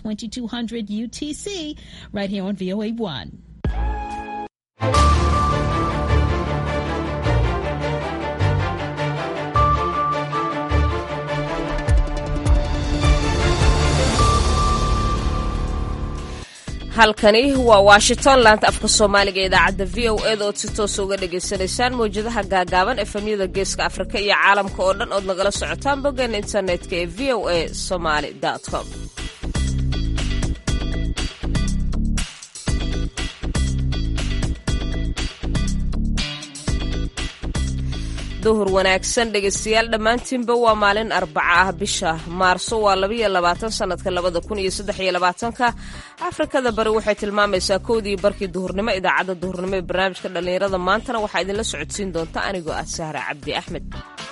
2200 UTC right here on VOA 1. halkani waa washington laanta afka soomaaliga ee idaacadda v o eda ood si toosa uga dhagaysanaysaan mawjadaha gaagaaban efemyada geeska afrika iyo caalamka oo dhan ood nagala socotaan boggeena internetka ee v o a somaly com duhur wanaagsan dhegaystayaal dhammaantiinba waa maalin arbaca ah bisha maarso waa labaiyo labaatan sanadka labada kun iyo saddex iyo labaatanka afrikada bari waxay tilmaamaysaa kowdii barkii duhurnimo idaacadda duhurnimo ee barnaamijka dhallinyarada maantana waxaa idinla socodsiin doonta anigoo ah sahra cabdi axmed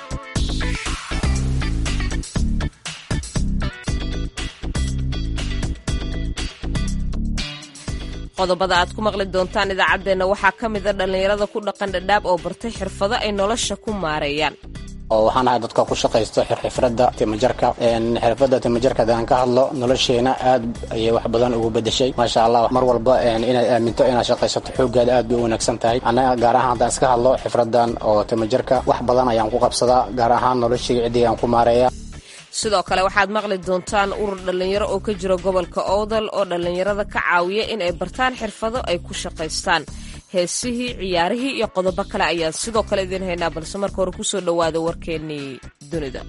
qodobada aad ku maqli doontaan idaacaddeenna waxaa ka mid a dhallinyarada ku dhaqan dhadhaab oo bartay xirfado ay nolosha ku maareeyaan oo waxaan ahay dadka ku shaqaysto xirxifradda timajarka xirfadda timajarka hadaan ka hadlo nolosheena aad ayay wax badan ugu bedeshay maasha allah mar walba inaad aaminto inaad shaqaysato xooggaada aad bay u wanaagsan tahay annaga gaar ahaan haddaan iska hadlo xifraddan oo timajarka wax badan ayaan ku qabsadaa gaar ahaan noloshayga ciddiygaan ku maareeya sidoo kale waxaad maqli doontaan urur dhallinyaro oo ka jira gobolka owdal oo dhallinyarada ka caawiya in ay bartaan xirfado ay ku shaqaystaan heesihii ciyaarihii iyo qodobo kale ayaan sidoo kale idiin haynaa balse marka hore kusoo dhowaada warkeennii dunida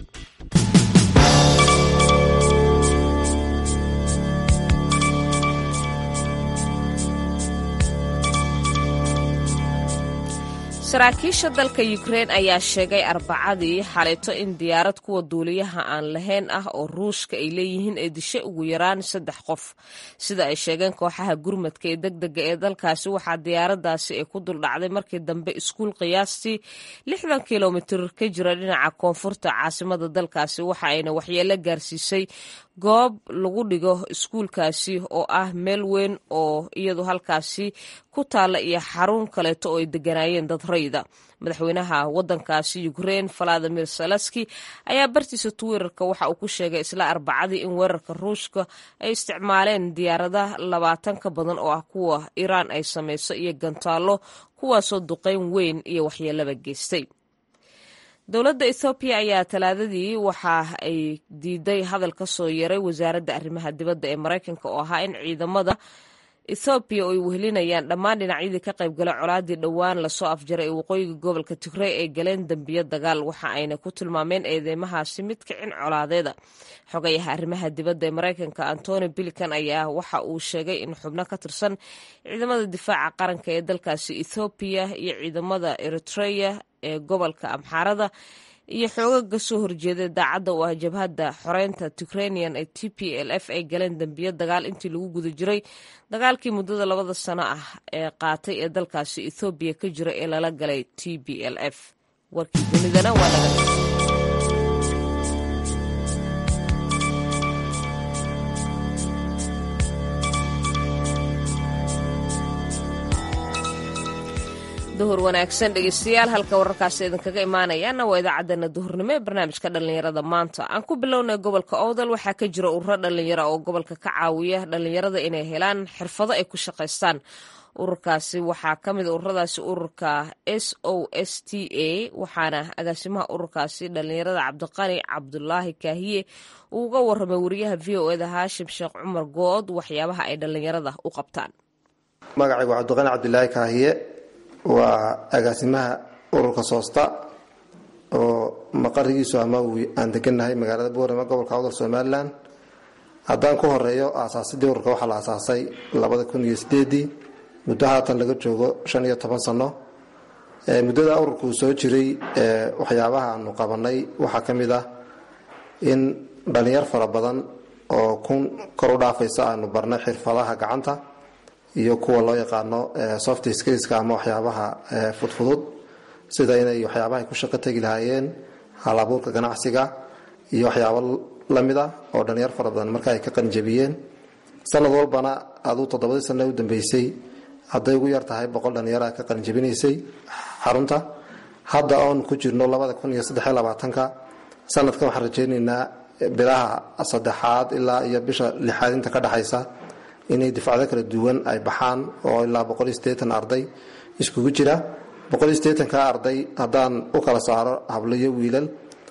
saraakiisha dalka ukrein ayaa sheegay arbacadii xalayto in diyaarad kuwa duuliyaha aan lahayn ah oo ruushka ay leeyihiin ee dishay ugu yaraan saddex qof sida ay sheegeen kooxaha gurmadka ee deg dega ee dalkaasi waxaa diyaaradaasi ay ku duldhacday markii dambe iskuul qiyaastii lixdan kilomitir ka jira dhinaca koonfurta caasimada dalkaasi waxa ayna waxyeelo gaarsiisay goob lagu dhigo iskuulkaasi oo ah meel weyn oo iyadu halkaasi ku taalla iyo xarun kaleeto oo ay deganaayeen dad rayda madaxweynaha wadankaasi ukrein valadimir salaski ayaa bartiisa twitter-ka waxa uu ku sheegay isla arbacadii in weerarka ruushka ay isticmaaleen diyaarada labaatan ka badan oo ah kuwa iiraan ay samayso iyo gantaallo kuwaasoo duqeyn weyn iyo waxyeelaba geystay dowladda ethoobiya ayaa talaadadii waxa ay diiday hadal ka soo yaray wasaaradda arrimaha dibadda ee maraykanka oo ahaa in ciidamada ethoobiya oo ay wehelinayaan dhammaan dhinacyadii ka qaybgala colaadii dhowaan lasoo afjaray ee waqooyiga gobolka tigrey ay galeen dembiyo dagaal waxa ayna ku tilmaameen eedeymahaasi mid kicin colaadeeda xogayaha arrimaha dibadda ee maraykanka antony bilican ayaa waxa uu sheegay in xubno ka tirsan ciidamada difaaca qaranka ee dalkaasi ethoobiya iyo ciidamada eritreya ee gobolka amxaarada iyo xoogaga soo horjeeda daacadda oo ah jabhadda xoreynta tigranian ee t p l f ay galeen dembiyo dagaal intii lagu guda jiray dagaalkii muddada labada sano ah ee qaatay ee dalkaasi ethoobiya ka jira ee lala galay t b l f warkii dunidana waa laga duhur wanaagsan dhegeystayaal halka wararkaasi idinkaga imaanayaana waa idaacaddeenna duhurnimo ee barnaamijka dhallinyarada maanta aan ku bilownay gobolka owdal waxaa ka jira ururo dhallinyaro oo gobolka ka caawiya dhallinyarada inay helaan xirfado ay ku shaqaystaan ururkaasi waxaa ka mid ururadaasi ururka s o s t a waxaana agaasimaha ururkaasi dhallinyarada cabdiqani cabdulaahi kaahiye uu uga waramay wariyaha v o eda haashim sheekh cumar good waxyaabaha ay dhallinyarada u qabtaan magacaygu cabdiqani cabdilaahi kaahiye waa agaasimaha ururka soosta oo maqarigiisu ama aan degannahay magaalada boorama gobolka awdal somalilan haddaan ku horeeyo aasaasidii ururka waxaa la aasaasay labada kun iyo sideedii muddo haatan laga joogo shan iyo toban sano muddada ururkuu soo jiray waxyaabaha aanu qabanay waxaa ka mid ah in dhalinyar fara badan oo kun kor u dhaafaysa aanu barnay xirfadaha gacanta iyo kuwa loo yaqaano soft skillska ama waxyaabaha fudfudud sida inay waxyaabaha ku shaqo tegi lahaayeen halabuurka ganacsiga iyo waxyaabo lamid a oo dhalinyar fara badan marka ay ka qanjabiyeen sanad walbana aduu toddobadii sana u dambeysay hadday ugu yar tahay boqol dhalinyara ka qalinjabinaysay xarunta hadda oon ku jirno labada kun iyo saddexiyo labaatanka sanadkan waxaan rajaynaynaa bilaha saddexaad ilaa iyo bisha lixaad inta ka dhexaysa inay difacdo kala duwan ay baxaan oo ilaa arday iskugu jira ka arday haddaan u kala saaro hablo iyo wiilal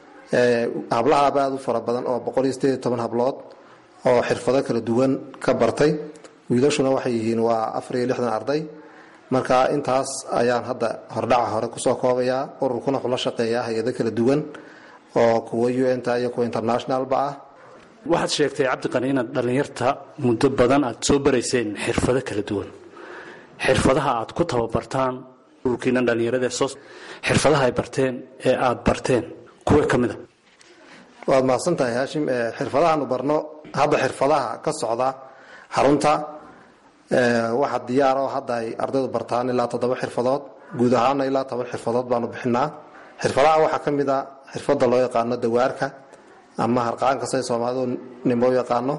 hablahaaba aad u fara badan oo hablood oo xirfado kala duwan ka bartay wiilashuna waxay yihiin waa arday marka intaas ayaan hadda hordhaca hore kusoo koobayaa ururkuna wuxuu la shaqeeyaa hay-ado kala duwan oo kuwa un ta iyo kuwa internationalba ah waxaad sheegtay cabdiqani inaad dhallinyarta muddo badan aad soo barayseen xirfado kala duwan xirfadaha aad ku tababartaan ururkiina dhallinyarada sos xirfadaha ay barteen ee aad barteen kuwa ka mid a waad mahadsan tahay haashim xirfadahaanu barno hadda xirfadaha ka socda xarunta waxa diyaaroo hadda ay ardaydu bartaan ilaa toddoba xirfadood guud ahaana ilaa toban xirfadood baanu bixinaa xirfadaha waxaa ka mid a xirfada loo yaqaano dawaarka ama harqaanka say soomaalidu nimo yaqaano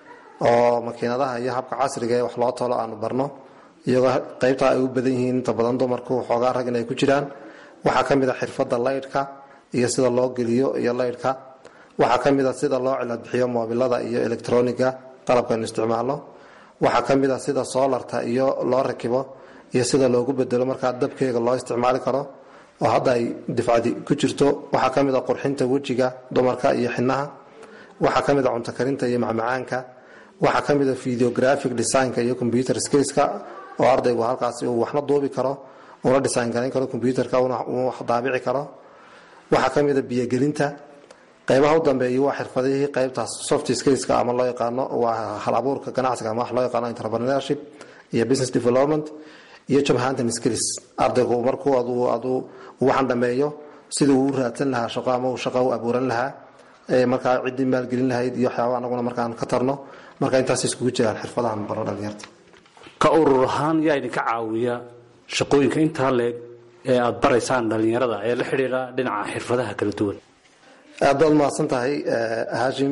oo makiinadaha iyo habka casriga ee wax loo tolo aanu barno iyagoo qaybtaa ay u badan yihiin inta badan dumarku xoogaa rag in ay ku jiraan waxaa ka mid a xirfada laydhka iyo sida loo geliyo iyo laydhka waxaa ka mid a sida loo ciladbixiyo moobilada iyo electroniga qalabkaynu isticmaalno waxaa ka mid a sida soolarta iyo loo rakibo iyo sida loogu bedelo markaa dabkeega loo isticmaali karo oo hadda ay difcadi ku jirto waxaa ka mid a qurxinta wejiga dumarka iyo xinaha waxaa ka mid a cunto karinta iyo macmacaanka waxaa ka mid a videographic designka iyo computer skillska oo ardaygu halkaasi uu waxna duubi karo una design garayn karo computerka uu wax daabici karo waxaa ka mid a biyogelinta qaybaha u dambeeya waa xirfadihii qaybtaas soft skillska ama loo yaqaano waa hal abuurka ganacsiga ama wax loo yaqaano entrepreneurship iyo business development iyo job hunting skills ardaygu markuu aduu aduu waxaan dhameeyo sidii uu raadsan lahaa shaqo ama uu shaqo u abuuran lahaa markaa ciddii maalgelin lahayd iyo waxyaaba anaguna markaan ka tarno marka intaas iskugu jiraan xirfadahan baro dhalinyarta ka urur ahaan yaa idinka caawiya shaqooyinka intaa leeg ee aad baraysaan dhallinyarada ee la xidhiira dhinaca xirfadaha kala duwan aad baad mahadsan tahay haashim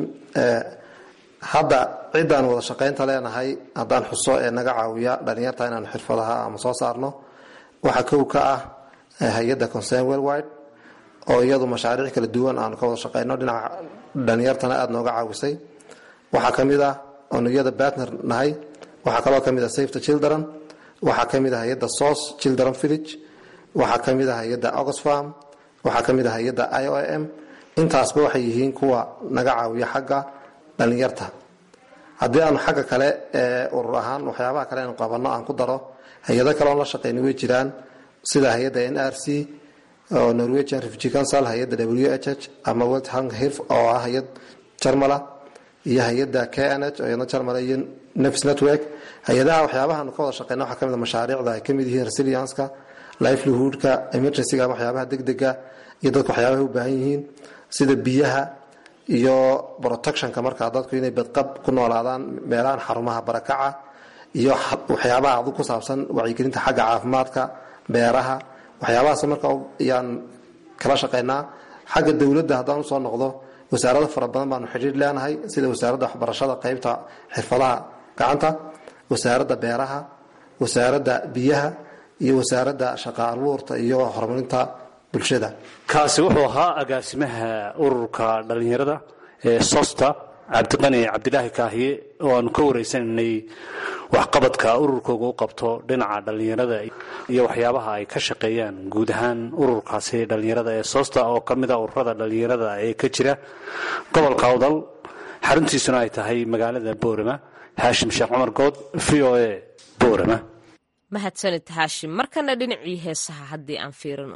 hadda ciddaan wada shaqaynta leenahay haddaan xuso ee naga caawiya dhalinyarta inaan xirfadaha ama soo saarno waxaa kow ka ah hay-adda concern worldwide oo iyadu mashaariic kala duwan aanu ka wada shaqayno dhinaca dhalinyartana aada nooga caawisay waxaa ka mid ah oonu iyada batner nahay waxaa kaloo ka mid ah safe the children waxaa ka mid ah hay-adda source children village waxaa ka mid ah hay-adda oxfam waxaa ka mid ah hay-adda i o m intaasba waxay yihiin kuwa naga caawiya xagga dhalinyarta haddii aanu xagga kale ee urur ahaan waxyaabaha kale aanu qabanno aan ku daro hay-ado kaleon la shaqeyna way jiraan sida hay-adda n r c oo norwegian refugee council hay-adda w h h ama world hung hirf oo ah hay-ad jarmala iyo hay-adda k n h oo iyadna jarmala iyo nefs network hay-adaha waxyaabahaanu ka wada shaqeyna waxaa kamid a mashaariicda ay kamid yihiin resilienska livelihoodka emergencyga ama waxyaabaha degdega iyo dadku waxyaabaha u baahan yihiin sida biyaha iyo protectionka markaa dadku inay badqab ku noolaadaan meelahan xarumaha barakaca iyo waxyaabaha adu ku saabsan wacyigelinta xagga caafimaadka beeraha waxyaabahaas marka ayaan kala shaqeynaa xagga dowladda haddaan usoo noqdo wasaarado fara badan baanu xidhiir leenahay sida wasaaradda waxbarashada qaybta xirfadaha gacanta wasaaradda beeraha wasaaradda biyaha iyo wasaaradda shaqa abuurta iyo horumarinta bulshada kaasi wuxuu ahaa agaasimaha ururka dhallinyarada ee sosta cabdiqani cabdilaahi kaahiye oo aanu ka wareysanaynay waxqabadka ururkooga u qabto dhinaca dhallinyarada iyo waxyaabaha ay ka shaqeeyaan guud ahaan ururkaasi dhallinyarada ee sosta oo ka mid a ururada dhallinyarada ee ka jira gobolka awdal xaruntiisuna ay tahay magaalada boorama haashim sheekh cumar good v o a boorama mahadsanid haashim markana dhinacii heesaha haddii aan fiirino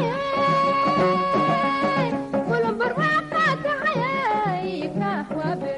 Kulumbar waa qaatahay, kaah waa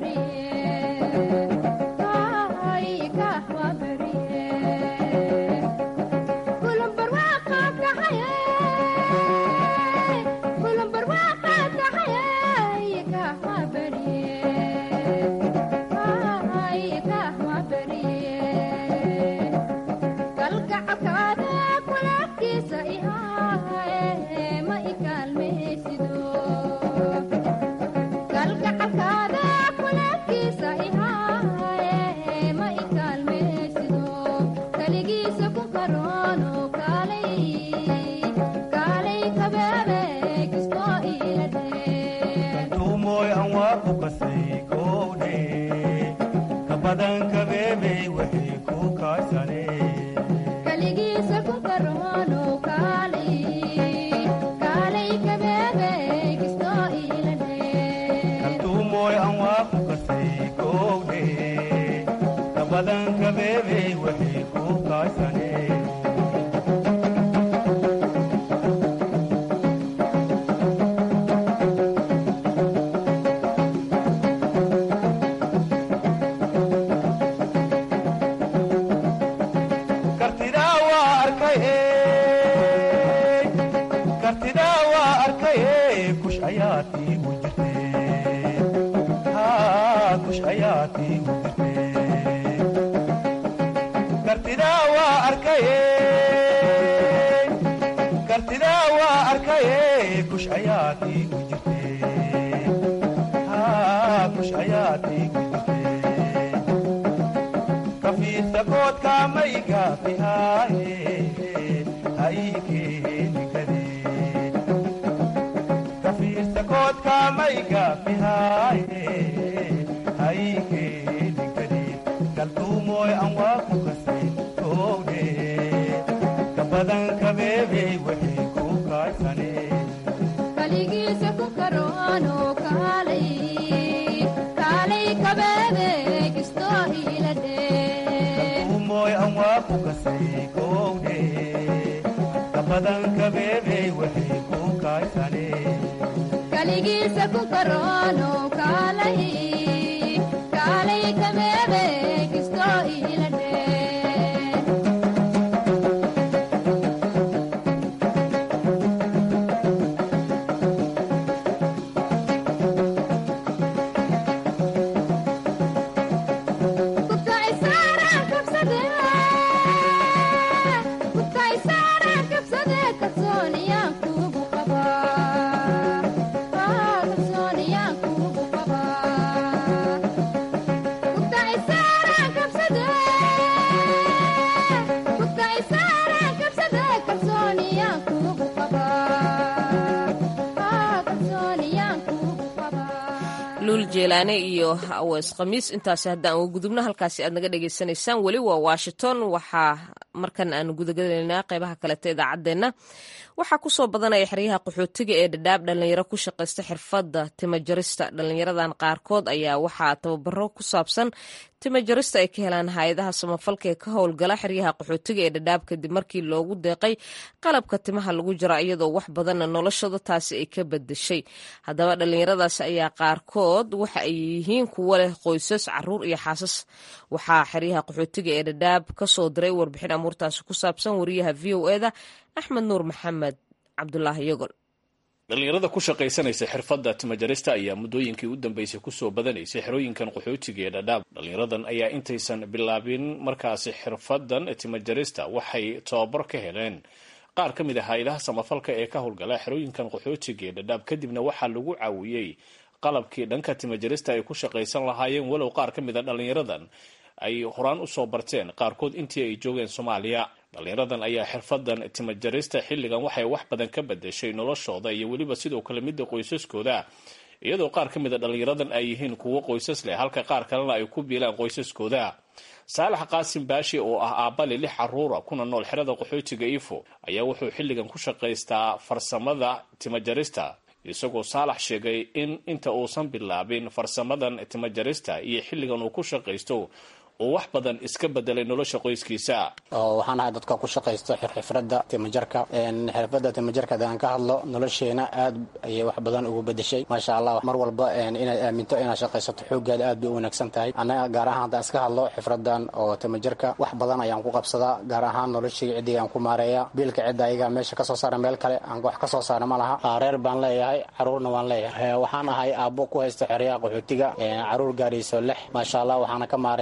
jeelaane iyo awees khamiis intaasi haddaan uga gudubno halkaasi aad naga dhagaysanaysaan weli waa washington waxaa markan aanu gudagalaynaa qeybaha kaleta idaacaddeenna waxaa kusoo badanaya xeryaha qaxootiga ee dhadhaab dhalinyaro ku shaqaysta xirfadda timajarista dhalinyaradan qaarkood ayaa waxaa tababaro ku saabsan timajarista ay ka helaan hay-adaha samafalka ee ka howlgala xeryaha qaxootiga ee dhadhaab kadib markii loogu deeqay qalabka timaha lagu jira iyadoo wax badanna noloshooda taasi ay ka bedeshay haddaba dhalinyaradaas ayaa qaarkood waxa ay yihiin kuwo leh qoysas caruur iyo xaasas waxaa xeryaha qaxootiga ee dhadhaab kasoo diray warbixin amuurtaasi ku saabsan wariyaha v o eda axmed nuur maxamed cabdulaahi yogol dhallinyarada ku shaqaysanaysa xirfadda timajarista ayaa muddooyinkii u dambeysay kusoo badanaysay xerooyinkan qaxootiga ee dhadhaab dhallinyaradan ayaa intaysan bilaabin markaasi xirfaddan timajarista waxay tababar ka heleen qaar ka mid a hay-adaha samafalka ee ka howlgala xerooyinkan qaxootiga ee dhadhaab kadibna waxaa lagu caawiyey qalabkii dhanka timajarista ay ku shaqaysan lahaayeen walow qaar ka mid a dhallinyaradan ay horaan usoo barteen qaarkood intii ay joogeen soomaaliya dhallinyaradan ayaa xirfadan timajarista xilligan waxay wax badan ka bedeshay noloshooda iyo weliba sidoo kale midda qoysaskooda iyadoo qaar ka mid a dhallinyaradan ay yihiin kuwo qoysas leh halka qaar kalena ay ku biilaan qoysaskooda saalax qaasim baashi oo ah aabbali lix caruura kuna nool xerada qaxootiga ifo ayaa wuxuu xilligan ku shaqaystaa farsamada timajarista isagoo saalax sheegay in inta uusan bilaabin farsamadan timajarista iyo xilligan uu ku shaqaysto uu wax badan iska bedelay nolosha qoyskiisa oo waxaan ahay dadka ku shaqaysto xirxifradda timajarka xirfadda timajarka hadaan ka hadlo nolosheena aad ayay wax badan ugu bedeshay maasha allah mar walba inaad aaminto inaad shaqaysato xooggaada aad bay u wanaagsan tahay annaga gaar ahaan haddaan iska hadlo xifradan oo timajarka wax badan ayaan ku qabsadaa gaar ahaan noloshayga ciddiga aan ku maareeya biilka cidda ayaga meesha kasoo saara meel kale aan wax kasoo saara ma laha reer baan leeyahay caruurna waan leeyahay waxaan ahay aabbo ku haysta xeryaha qaxootiga caruur gaarayso lix maasha allah waxaana ka maareeyaa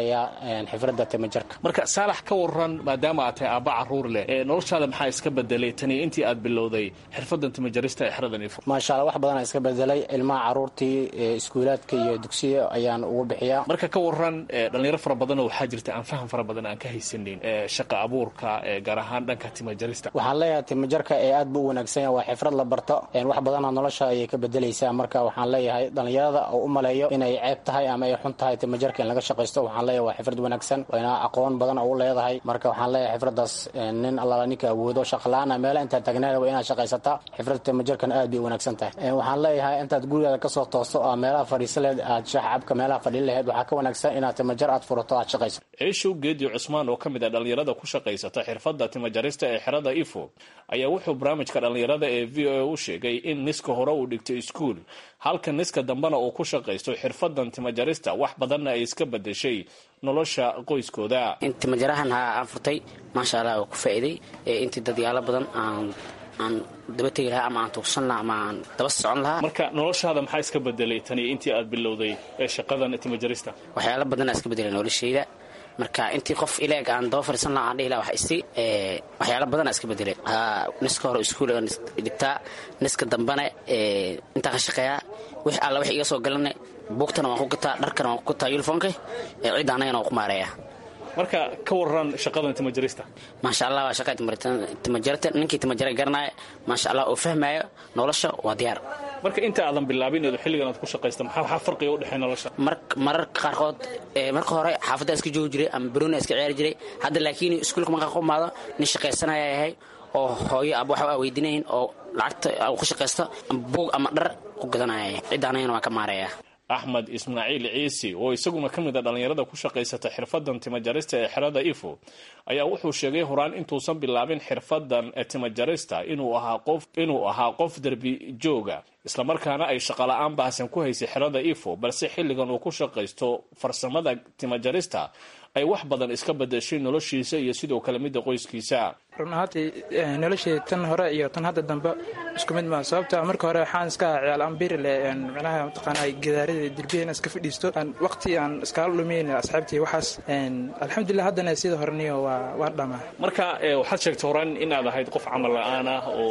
xifradda timajarka marka saalax ka waran maadaama aad tahay aabba caruur leh noloshaada maxaa iska bedelay tani intii aad bilowday xirfadan timajarista ee xeradan ifo maasha alla wax badanaa iska bedelay ilmaha caruurtii iskuulaadka iyo dugsiya ayaan ugu bixiyaa marka ka waran dhalinyaro fara badanoo waxaa jirta aan faham fara badan aan ka haysanin shaqa abuurka gaar ahaan dhanka timajarista waxaan leeyahay timajarka ee aad buu u wanaagsan yahay waa xifrad la barto wax badanaa nolosha ayay ka bedelaysaa marka waxaan leeyahay dhalinyarada oo u maleeyo inay ceeb tahay ama ay xun tahay timajarka in laga shaqaysto waxaan leeyahay waa xifrad wanaagsan wayna aqoon badan oo u leedahay marka waxaan leeyahay xifradaas nin allaala ninka awoodo shaqala-aana meela intaad tagnaan waa inaad shaqaysataa xifradda timajarkana aad bay u wanaagsan tahay waxaan leeyahay intaad gurigaada kasoo toosto oo meelaha fadhiisa lehed aad shax cabka meelaha fadhin laheyd waxaa ka wanaagsan inaad timajar aad furato aad shaqayso ciishow geediyo cusmaan oo ka mid ah dhalinyarada ku shaqaysata xirfadda timajarista ee xerada ifo ayaa wuxuu barnaamijka dhalinyarada ee v o a u sheegay in niska hore uu dhigto iskuul halka niska dambena uu ku shaqaysto xirfadan timajarista wax badanna ay iska bedeshay nolosha qoyskooda timajarahan ha aan furtay maasha allah waa ku faa'iiday intii dadyaalo badan aan aan daba tegi lahaa ama aan tuugsan lahaa ama aan daba socon lahaa marka noloshaada maxaa iska bedelay tani intii aad bilowday ee shaqadan timajarista waxyaalo badanaa iska bedelay noloshayda marka intii qof ileeg aan daba fariisan laha aan dhihi laha wax isi waxyaalo badanaa iska bedelay niska hore iskuul aan dhigtaa niska dambena intaan ka shaqeeyaa wix alla wix iga soo galana buugtana waan ku gataa dharkana waan ku gataa yuniformka cidda annagana waan ku maareeyaa marka ka waran shaqadan timajarista maasha allah waa shaqa timajarta ninkii timajara garanaya maasha allah oo fahmaayo nolosha waa diyaar marka inta aadan bilaabin eedu xilligan aad ku shaqaysta maxaa waxaa farqiga u dhexeeya nolosha mararka qaarkood marka hore xaafadda iska joogi jiray ama baroona iska ciyaari jiray hadda laakiin iskuulka markaa ku imaado nin shaqaysanaya yahay oo hooyo ab waxa aa weydinayn oo lacagta ku shaqaysto ama buug ama dhar ku gadanaya cidda anagana waan ka maareeyaa axmed ismaaciil ciisi oo isaguna ka mid a dhallinyarada ku shaqaysata xirfadan timajarista ee xerada ifo ayaa wuxuu sheegay horaan intuusan bilaabin xirfadan timajarista inuu ahaa qof inuu ahaa qof derbi jooga islamarkaana ay shaqala-aan baahsan ku haysay xerada ifo balse xilligan uu ku shaqaysto farsamada timajarista ay wax badan iska bedeshay noloshiisa iyo sidoo kale midda qoyskiisa run ahaantii noloshii tan hore iyo tan hadda dambe isku mid maa sababta marka hore waxaan iska ciyaal ambiri le micnaha mataqaana gidaarada derbiya in iska fadhiisto waqti aan iskala dhumayn asxaabtii waxaas alxamdulilah haddana sida horeniyo waa waa dhamaa marka waxaad sheegtay horaan inaad ahayd qof camal la-aan ah oo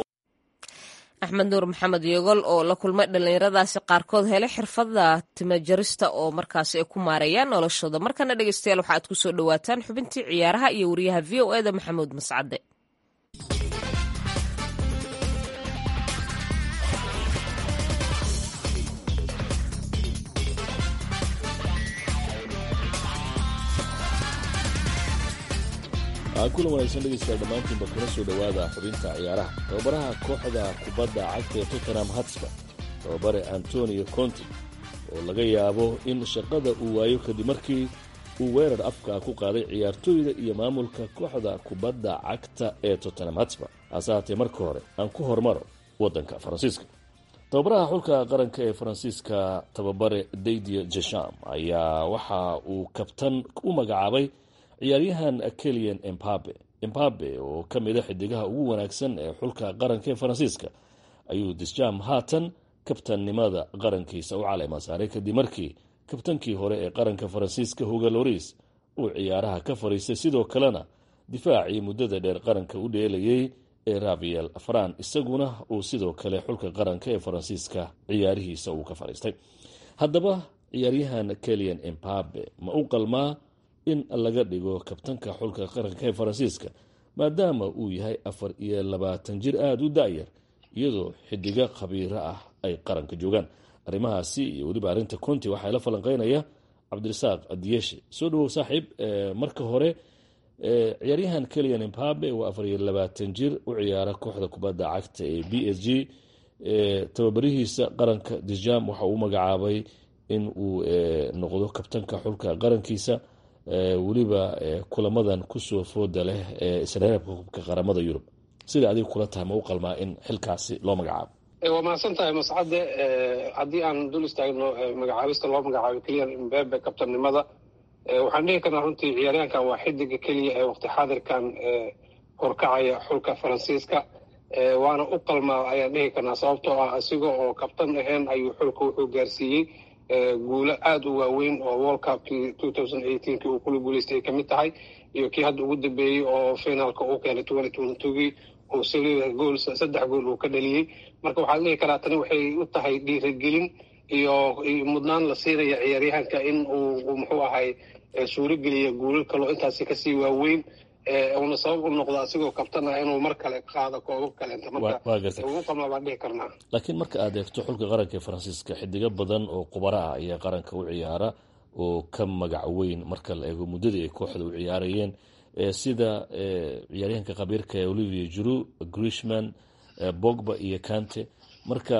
axmed nuur maxamed yogol oo la kulmay dhallinyaradaasi qaarkood helay xirfada timajarista oo markaasi ay ku maareeyaan noloshooda markana dhegeystayaal waxa aad ku soo dhowaataan xubintii ciyaaraha iyo wariyaha v o eda maxamuud mascade kulan wanaagsan dhegeystayaal dhammaantiinba kuna soo dhowaada xubinta ciyaaraha tababaraha kooxda kubadda cagta ee tottenham hatsba tababare antonio conti oo laga yaabo in shaqada uu waayo kadib markii uu weerar afka ku qaaday ciyaartooyda iyo maamulka kooxda kubadda cagta ee tottenham hatsba hase haatee marka hore aan ku hormaro waddanka faransiiska tababaraha xulka qaranka ee faransiiska tababare daydia jesham ayaa waxa uu kabtan u magacaabay ciyaaryahan kelian embabe embabe oo ka mid a xidigaha ugu wanaagsan ee xulka qaranka ee faransiiska ayuu disjam haatan kabtannimada qarankiisa u caleema saaray kadib markii kabtankii hore ee qaranka faransiiska huga loris uu ciyaaraha ka fariistay sidoo kalena difaacii muddada dheer qaranka u dheelayay ee raviel fran isaguna uu sidoo kale xulka qaranka ee faransiiska ciyaarihiisa uu ka fariistay haddaba ciyaaryahan kelian embabe ma u qalmaa in laga dhigo kabtanka xulka qaranka ee faransiiska maadaama uu yahay afar iyo labaatan jir aada u da-yar iyadoo xidigo khabiiro ah ay qaranka joogaan arrimahaasi iyo weliba arrinta conti waxaa la falanqeynaya cabdirasaaq diyeshe soo dhawow saaxiib marka hore ciyaaryahan kelian embabe waa afar iyo labaatan jir u ciyaara kooxda kubadda cagta ee b s g tababarihiisa qaranka dijam waxa uu magacaabay in uu noqdo kabtanka xulka qarankiisa weliba kulamadan kusoo fooda leh ee isreebka hubka qaramada yurub sida adiga kula tahay ma u qalmaa in xilkaasi loo magacaabo waa mahadsan tahay mascade haddii aan dul istaagno magacaabista loo magacaabo keliyan mbebe kabtannimada waxaan dhihi karnaa runtii ciyaaryahankan waa xidiga keliya ee waqti xaadirkan horkacaya xulka faransiiska waana u qalmaa ayaan dhihi karnaa sababtoo ah isaga oo kabtan ahayn ayuu xulka wuxuu gaarsiiyey guulo aada u waaweyn oo world cupkii two thousand eighteenkii uu kula guuleystay ay kamid tahay iyo kii hadda ugu dambeeyey oo finaalka uu keenay twenty twenty twogii oo saliida gool saddex gool uu ka dhaliyey marka waxaa dhihi karaa tani waxay u tahay dhiirigelin iyo mudnaan la siinaya ciyaaryahanka in uu muxuu ahay suurogeliya guulal kaloo intaasi kasii waaweyn uuna sabab u noqdo asigoo kabtana inuu mar kale qaado koobab kaleenta marka ugu qamaa baan dhihi karnaa laakiin marka aad eegto xulka qaranka ee faransiiska xidigo badan oo qubaro ah ayaa qaranka u ciyaara oo ka magac weyn marka la eego muddadii ay kooxda u ciyaarayeen sida ciyaaryahanka khabiirka ee olivier juru grishman bogba iyo kante marka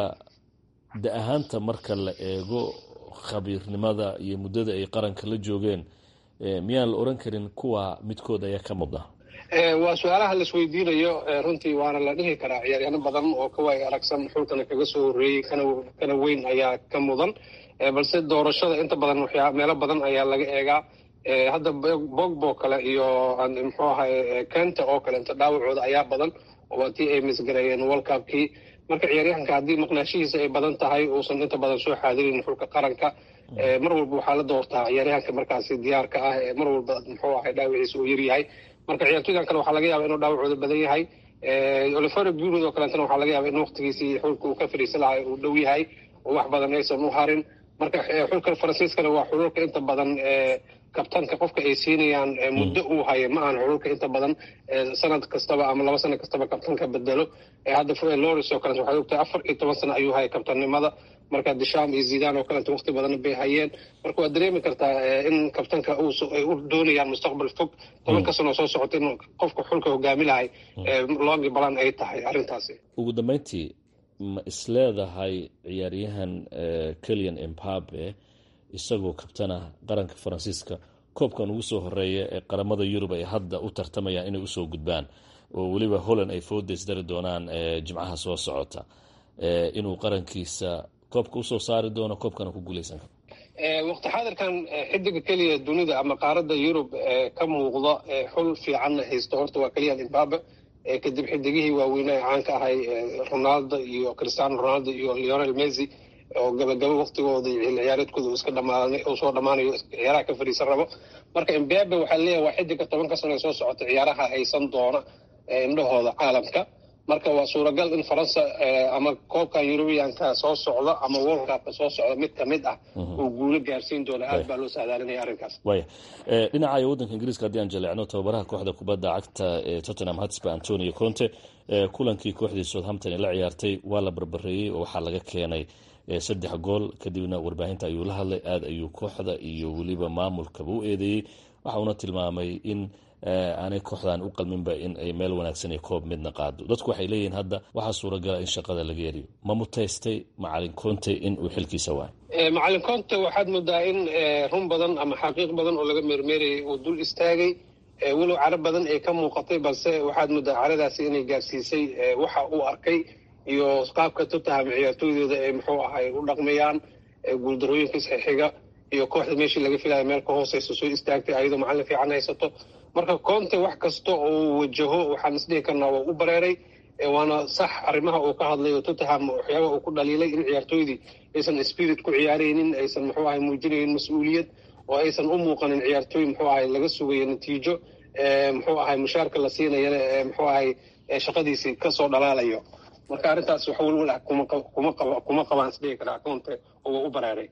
da ahaanta marka la eego khabiirnimada iyo muddada ay qaranka la joogeen miyaan la oran karin kuwa midkood ayaa ka mudna waa su-aalaha laisweydiinayo runtii waana la dhihi karaa ciyaaryaano badan oo kawaay aragsan xulkana kaga soo horreeyey kana weyn ayaa ka mudan balse doorashada inta badan waxyaa meelo badan ayaa laga eegaa hadda bogbo kale iyo muxuu ahay kenta oo kale inta dhaawacooda ayaa badan waa tii ay misgareeyeen world cupkii marka ciyaaryahanka haddii maqnaashihiisa ay badan tahay uusan inta badan soo xaadirin xulka qaranka mar walba waxaa la doortaa ciyaaryahanka markaasi diyaarka ah ee mar walba muxuu ahay dhaawaciisa uu yaryahay marka ciyaartoydan kale waxaa laga yaaba inuu dhaawacooda badan yahay olivero bunod oo kaleetana waxaa laga yaaba in waqtigiisii xulka uu ka fadhiisan lahay uu dhow yahay oo wax badan aysan u harin marka xulka faransiiskana waa xululka inta badan kabtanka qofka ay siinayaan muddo uu hayo ma ahan xululka inta badan sanad kastaba ama laba sano kastaba kabtanka bedelo hadda loris oo kaleet waxay ogtahay afar iyo toban sano ayuu hayay kabtannimada marka disham iyo zidan oo kaleeto waqti badan bay hayeen marka waad dareemi kartaa in kabtanka ay u doonayaan mustaqbal fog tobanka sano soo socota in qofka xulka hogaami lahay longi balan ay tahay arrintaasi ugu dambeyntii ma isleedahay ciyaaryahan kelian embabe isagoo kabtana qaranka faransiiska koobkan ugu soo horeeya ee qaramada yurub ay hadda u tartamayaan inay usoo gudbaan oo weliba holland ay foodays dari doonaan jimcaha soo socota inuu qarankiisa koobka usoo saari doono koobkana ku guuleysan karo waqti xaadirkan xidiga keliya dunida ama qaarada yurub ka muuqda xul fiicanna haysto horta waa keliyan imbabe kadib xidigihii waaweynaa ee caanka ahay ronaldo iyo cristiano ronaldo iyo leonel messi oo gabagabo waqtigooda ciyaareedkooda iska dhamaanay oo soo dhammaanayo ciyaaraha ka fadhiisan rabo marka imbabe waxaa leeyahay waa xidiga tobanka sano ee soo socota ciyaaraha haysan doona indhahooda caalamka marka waa suuragal in faransa ama koobka yurubiyanka soo socda ama world cupka soo socda mid kamid ah uu guulo gaarsiin doono aad baa loo saadaalinaya arrinkaas waya dhinaca waddanka ingiriiska haddii aan jaleecno tababaraha kooxda kubadda cagta ee tottenham hotspur antonio conte kulankii kooxdii southampton ee la ciyaartay waa la barbareeyey oo waxaa laga keenay saddex gool kadibna warbaahinta ayuu la hadlay aada ayuu kooxda iyo weliba maamulkaba u eedeeyey waxa uuna tilmaamay in aanay kooxdan u qalminba in ay meel wanaagsan iyo koob midna qaado dadku waxay leeyihiin hadda waxaa suuragala in shaqada laga eriyo ma mutaystay macalin conte in uu xilkiisa waayo macalin conte waxaad moodaa in run badan ama xaqiiq badan oo laga meermeerayay uu dul istaagay walow caro badan ay ka muuqatay balse waxaad moodaa caradaasi inay gaarsiisay waxa uu arkay iyo qaabka tottenham ciyaartooydooda ay muxuu ahay u dhaqmayaan guuldarooyinka isxixiga iyo kooxda meeshii laga filaya meel ka hooseysa soo istaagtay ayadoo macalin fiican haysato marka conte wax kasta oo wajaho waxaan isdhihi karnaa waa u bareeray waana sax arrimaha uu ka hadlayo tottenham waxyaaba uu ku dhaliilay in ciyaartooydii aysan spirit ku ciyaaraynin aysan muxuu ahay muujinaynin mas-uuliyad oo aysan u muuqanin ciyaartooy muxuu ahay laga sugayo natiijo muxuu ahay mushaarka la siinayana muxuu ahay shaqadiisii kasoo dhalaalayo marka arrintaas wax welwel ah kuma qabaan isdhihi karaa conte oo waa u bareeray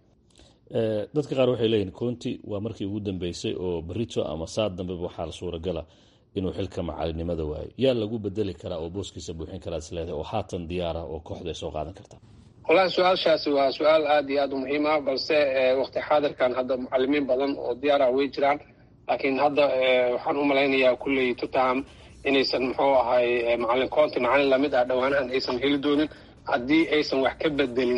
dadka qaar waxay leeyihin conti waa markii ugu dambeysay oo berito ama saad dambeba waxaa suuragala inuu xilka macalinimada waayo yaa lagu bedeli karaa oo booskiisa buuxin karaa isleedahay oo haatan diyaara oo kooxda ay soo qaadan kartaa wallahi su-aashaasi waa su-aal aada iyo aada u muhiim ah balse waqti xaadirkan hadda mucalimiin badan oo diyaara way jiraan laakiin hadda waxaan u malaynayaa kulley tottenham inaysan muxuu ahay macalin conti macalin lamid ah dhowaanahan aysan heli doonin haddii aysan wax ka bedelin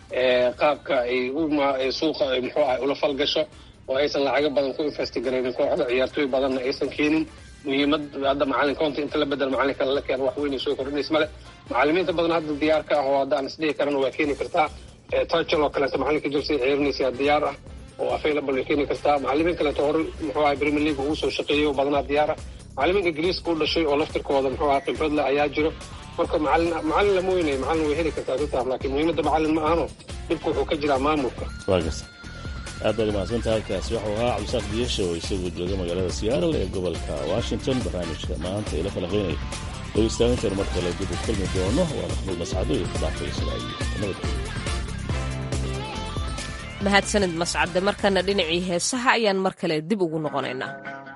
qaabka ay suuqa muxuu ahay ula falgasho oo aysan lacago badan ku investigarayn kooxda ciyaartooy badanna aysan keenin muhiimad hadda macalin county inta la bedel macalin kale la keeno wax weyn ay soo kordhinays male macalimiinta badan hadda diyaar ka ah oo hadda aan isdhihi karana waa keeni kartaa touchel oo kaleeto macalinka jelsea ciyarinaysa diyaar ah oo available way keeni kartaa macalimiin kaleeto hore muxuu ahay premier league ugu soo shaqeeyay oo badanaa diyaar ah macalimiin ingiriiska u dhashay oo laftirkooda muxuu ahaa khibrad leh ayaa jiro marka macalin macalin lama weynayo macalin way heli kartaa tottenham laakiin muhiimadda macalin ma ahano dhibku wuxuu ka jiraa maamulka waa garta aad baad umahadsantahay kaasi waxuu ahaa cabdisaaq diyasha oo isagoo jooga magaalada seattle ee gobolka washington barnaamijka maanta ila falaqaynaya dhegeystaanintaynu mar kale dib u kulmi doono waa maxmuud mascado iyo fadaxta islaayo nabadgelyo mahadsanid mascade markana dhinacii heesaha ayaan mar kale dib ugu noqonaynaa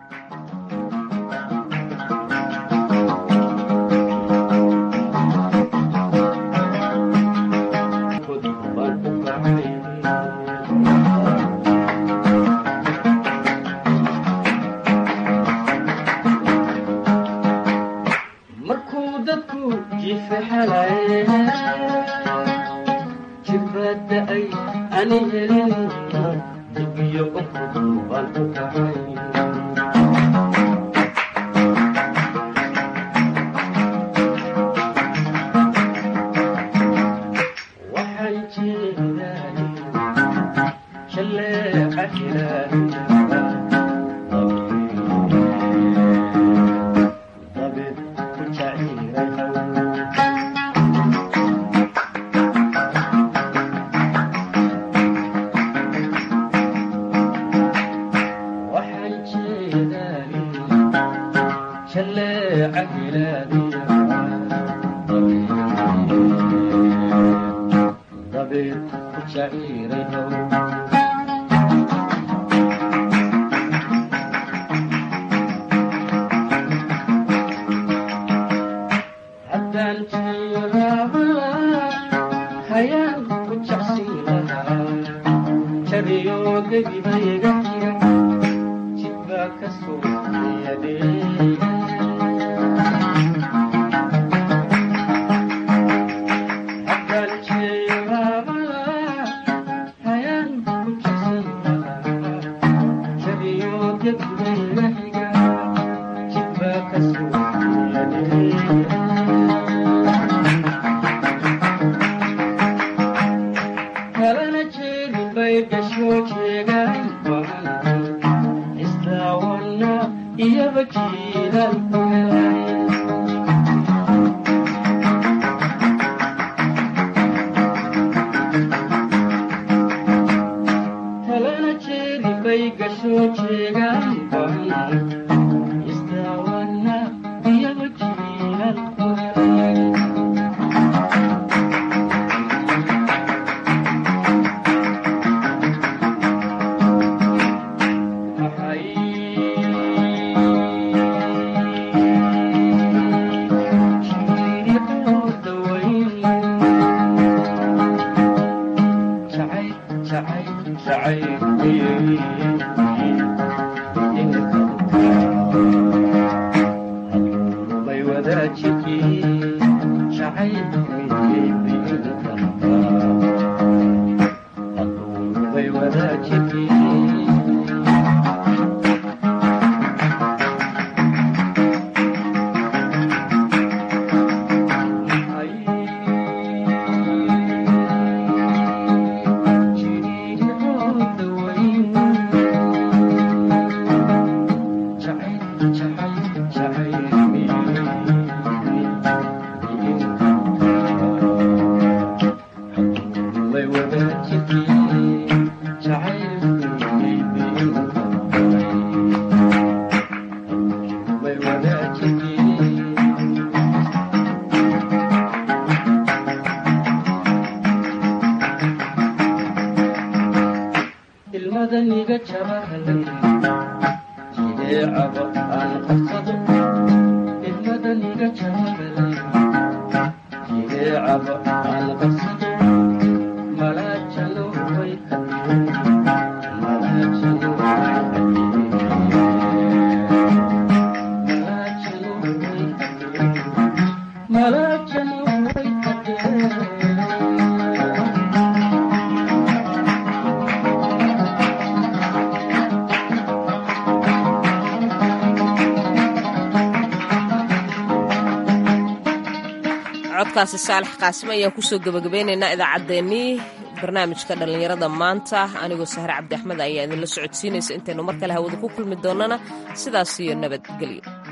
codkaasi saalax qaasim ayaan kusoo gebagabeynaynaa idaacaddeenii barnaamijka dhallinyarada maanta anigoo sahre cabdi axmed ayaa idinla socodsiinaysa intaynu mar kale hawada ku kulmi doonana sidaas iyo nabadgelyo